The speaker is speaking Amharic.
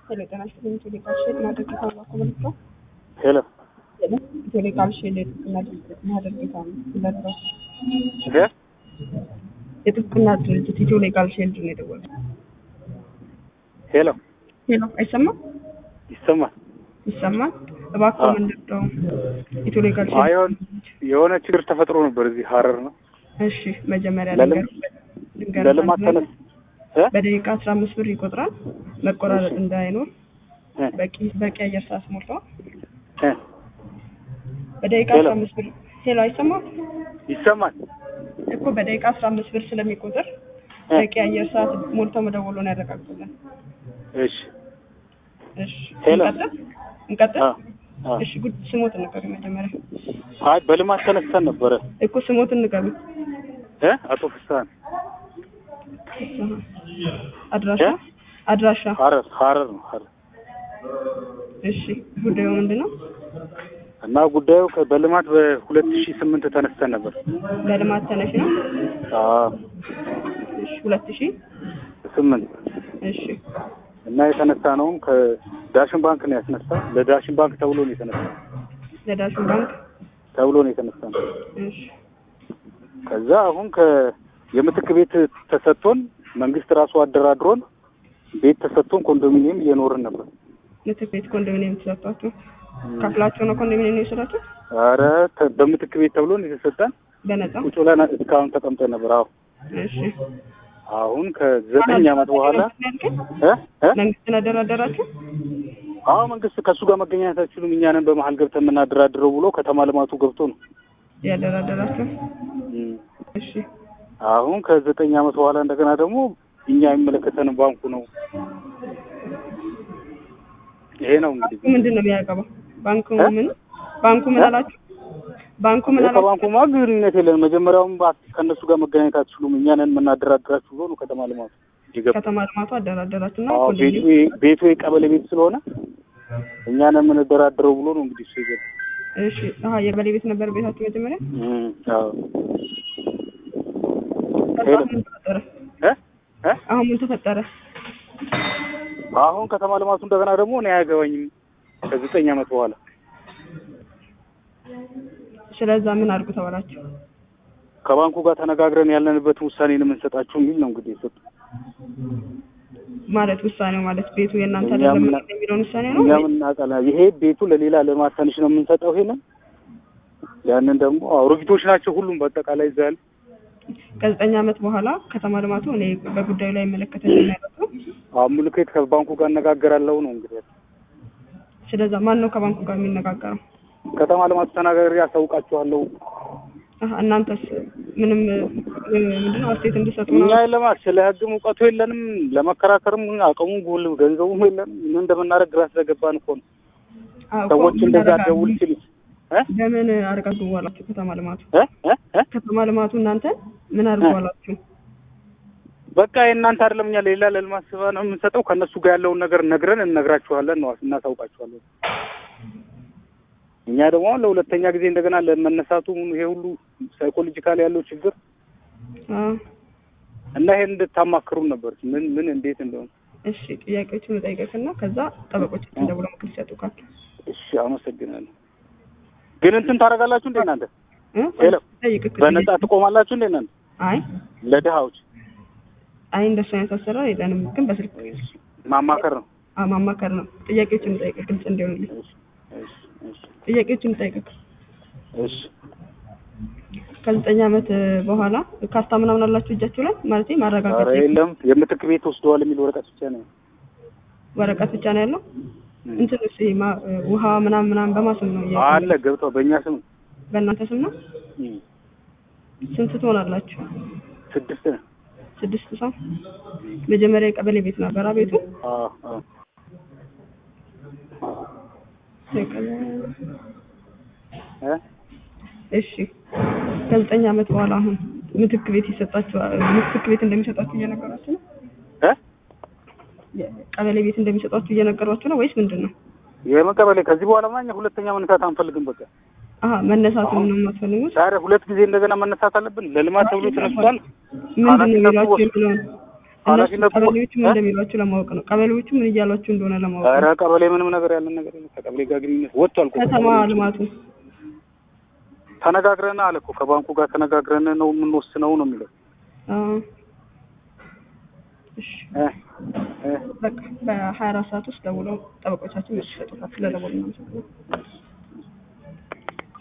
ሄሎ ጤና ይስጥልኝ። ኢትዮ ሌጋል ሼድ ማህደር ጌታ ነው ኮሚኒቲ ሄሎ ኢትዮ ሌጋል ሼድ ማህደር ጌታ ነው ለድረው እ የጥብቅና ድርጅት ኢትዮ ሌጋል ሼድ ነው የደወለው። ሄሎ ሄሎ አይሰማም? ይሰማል። ይሰማል። እባክዎ አዎ። ምንድን ነው ኢትዮ ሌጋል አይሆን ሼድ የሆነ ችግር ተፈጥሮ ነበር እዚህ ሀረር ነው እሺ መጀመሪያ ለልም- ልንገር ልንገር ለልማት ተነስ እ? በደቂቃ አስራ አምስት ብር ይቆጥራል። መቆራረጥ እሺ። እንዳይኖር እ? በቂ በቂ አየር ሰዓት ሞልተዋል። እ? በደቂቃ ሄሎ። አስራ አምስት ብር ሄሎ አይሰማም ይሰማል። እኮ በደቂቃ አስራ አምስት ብር ስለሚቆጥር እ? በቂ አየር ሰዓት ሞልተው መደወሉን ያረጋግጡልን። እሺ እሺ ሄሎ። እንቀጥል እንቀጥል። አ አ እሺ ጉድ ስሞት ንገሩ መጀመሪያ አይ በልማት ተነስተን ነበረ እኮ ስሞት ንገሩ። እ አቶ ፍስሀን አድራሻ እ? አድራሻ ሀረር ሀረር ነው ሀረር እሺ ጉዳዩ ምንድን ነው? እና ጉዳዩ ከ- በልማት በሁለት ሺህ ስምንት ተነስተን ነበር። ለልማት ተነሽ ነው። አ እሺ ሁለት ሺህ ስምንት እሺ እና የተነሳ ነውም ከዳሽን ባንክ ነው ያስነሳ። ለዳሽን ባንክ ተብሎ ነው የተነሳ ለዳሽን ባንክ ተብሎ ነው የተነሳ ነው። እሺ ከዛ አሁን ከ የምትክ ቤት ተሰጥቶን መንግስት ራሱ አደራድሮን ቤት ተሰጥቶን ኮንዶሚኒየም እየኖርን ነበር። ምትክ ቤት ኮንዶሚኒየም ተሰጥቷችሁ ከፍላችሁ ነው ኮንዶሚኒየም የወሰዳችሁ? አረ ተ- በምትክ ቤት ተብሎ ነው የተሰጠን። በነፃ ቁጭ ብለን እስካሁን ተቀምጠን ነበር። አዎ እሺ አሁን ከዘጠኝ ዓመት በኋላ እ እ መንግስትን አደራደራችሁ? አዎ መንግስት ከእሱ ጋር መገናኘት አትችሉም፣ እኛ ነን በመሀል ገብተን የምናደራድረው ብሎ ከተማ ልማቱ ገብቶ ነው ያደራደራችሁ? እም። እሺ አሁን ከዘጠኝ ዓመት በኋላ እንደገና ደግሞ እኛ የሚመለከተን ባንኩ ነው። ይሄ ነው እንግዲህ ምንድን ነው የሚያገባው? ባንኩ እ? ምን ባንኩ ምን እ? አላችሁ? ባንኩ ምን አላችሁ? ከባንኩማ ግንኙነት የለን። መጀመሪያውም ባ- ከእነሱ ጋር መገናኘት አትችሉም፣ እኛ ነን የምናደራድራችሁ ብሎ ነው ከተማ ልማቱ የገባ። ከተማ ልማቱ አደራደራችሁ እና አዎ ቤቱ የ- ቤቱ የቀበሌ ቤት ስለሆነ እኛ ነን የምንደራድረው ብሎ ነው እንግዲህ እሱ የገባ። እሺ አሀ የቀበሌ ቤት ነበር ቤታችሁ መጀመሪያ? እም፣ አዎ ከዛ ሄሎ። ምን ተፈጠረ? እ እ አሁን ምን ተፈጠረ? አሁን ከተማ ልማቱ እንደገና ደግሞ እኔ አያገባኝም ከዘጠኝ ዓመት በኋላ ስለዛ ምን አድርጉ ተባላችሁ? ከባንኩ ጋር ተነጋግረን ያለንበትን ውሳኔ ነው የምንሰጣችሁ የሚል ነው እንግዲህ የሰጡ። ማለት ውሳኔው ማለት ቤቱ የእናንተ እኛ አይደለም ምን- የሚለውን ውሳኔ ነው? እኛ ምናውቃለን። ይሄ ቤቱ ለሌላ ልማት ትንሽ ነው የምንሰጠው። ይሄንን ያንን ደግሞ አሮጊቶች ናቸው ሁሉም በአጠቃላይ እዛ ያሉ ከዘጠኝ ዓመት በኋላ ከተማ ልማቱ እኔ በጉዳዩ ላይ ይመለከተኛል ማለት ነው። አሁን ምልክት ከባንኩ ጋር እነጋገራለሁ ነው እንግዲህ ስለዛ ማን ነው ከባንኩ ጋር የሚነጋገረው? ከተማ ልማቱ ተናጋሪ ያሳውቃችኋለሁ። አሀ እናንተስ ምንም እ፣ ምንድነው አስተያየት እንዲሰጡ ነው? እኛ የለማ ስለ ሕግም እውቀቱ የለንም ለመከራከርም አቅሙም ጉል ገንዘቡም የለንም። ምን እንደምናደርግ ግራ ስለገባን እኮ ነው። አዎ እኮ ሰዎች ምን እንደዛ አደረጋችሁ? ደውል ሲሉ እ ለምን አድርጋችሁ ዋላችሁ? ከተማ ልማቱ እ እ እ ከተማ ልማቱ እናንተ ምን አድርጉ ዋላችሁ? በቃ የእናንተ አይደለም እኛ ሌላ ለልማት ስባ ነው የምንሰጠው። ከእነሱ ጋር ያለውን ነገር ነግረን እነግራችኋለን ነው እናሳውቃችኋለን። እኛ ደግሞ አሁን ለሁለተኛ ጊዜ እንደገና ለመነሳቱ ይሄ ሁሉ ሳይኮሎጂካል ያለው ችግር አዎ እና ይሄን እንድታማክሩን ነበር ምን ምን እንዴት እንደሆነ። እሺ ጥያቄዎችን ልጠይቅህና ከዛ ጠበቆቻችን ደውለው ምክር ይሰጡ ካል እሺ አመሰግናለሁ። ግን እንትን ታደርጋላችሁ እንዴ እናንተ እ? ሄሎ። ጠይቅህ በነጻ ትቆማላችሁ እንዴ እናንተ አይ ለድሃዎች አይ እንደሱ አይነት አሰራር የለንም፣ ግን በስልክ ማማከር ነው። አ ማማከር ነው። ጥያቄዎችን ልጠይቅህ ግልጽ እንዲሆንልኝ እሺ እሺ እሺ ጥያቄዎችን ልጠይቅህ እሺ ከዘጠኝ ዓመት እ፣ በኋላ ካስታ ምናምን አላችሁ እጃችሁ ላይ ማለት ኧረ ማረጋገጥ የለም የምትክ ቤት ወስደዋል የሚል ወረቀት ብቻ ነው። ወረቀት ብቻ ነው ያለው። እንትን እሺ ማ- እ፣ ውሃ ምናምን ምናምን በማስም ነው እያ- አለ ገብተው በእኛ ስም በእናንተ ስም ነው። እም፣ ስንት ትሆናላችሁ? ስድስት ነው። ስድስት ሰው። መጀመሪያ የቀበሌ ቤት ነበራ ቤቱ። አዎ አዎ እ እሺ ከዘጠኝ ዓመት በኋላ አሁን ምትክ ቤት ይሰጣችሁ ምትክ ቤት እንደሚሰጣችሁ እየነገሯችሁ ነው? እ ቀበሌ ቤት እንደሚሰጣችሁ እየነገሯችሁ ነው ወይስ ምንድን ነው? የመቀበሌ ከዚህ በኋላ ማኛ ሁለተኛ መነሳት አንፈልግም። በቃ አሀ መነሳቱን ነው የማትፈልጉት? ዛሬ ሁለት ጊዜ እንደገና መነሳት አለብን። ለልማት ተብሎ ተነስቷል። ምንድን ነው ኃላፊነቱ የሚሏችሁ ወስዶ- የሚለውን እነሱ ኃላፊነቱ ቀበሌዎቹ ምን እ? እንደሚሏችሁ ለማወቅ ነው። ቀበሌዎቹ ምን እያሏችሁ እንደሆነ ለማወቅ ኧረ ነው። ቀበሌ ምንም ነገር ያለን ነገር የለም። ከቀበሌ ጋር ግንኙነት ወጥቷል እኮ ከተማ ቀበሌዎች። ልማቱ ተነጋግረን አለ እኮ ከባንኩ ጋር ተነጋግረን ነው የምንወስነው ነው የሚለው አዎ። እሺ እ እ በቃ በሀያ አራት ሰዓት ውስጥ ደውለው ጠበቆቻችን ይሰጡታል። ስለደወሉ ነው።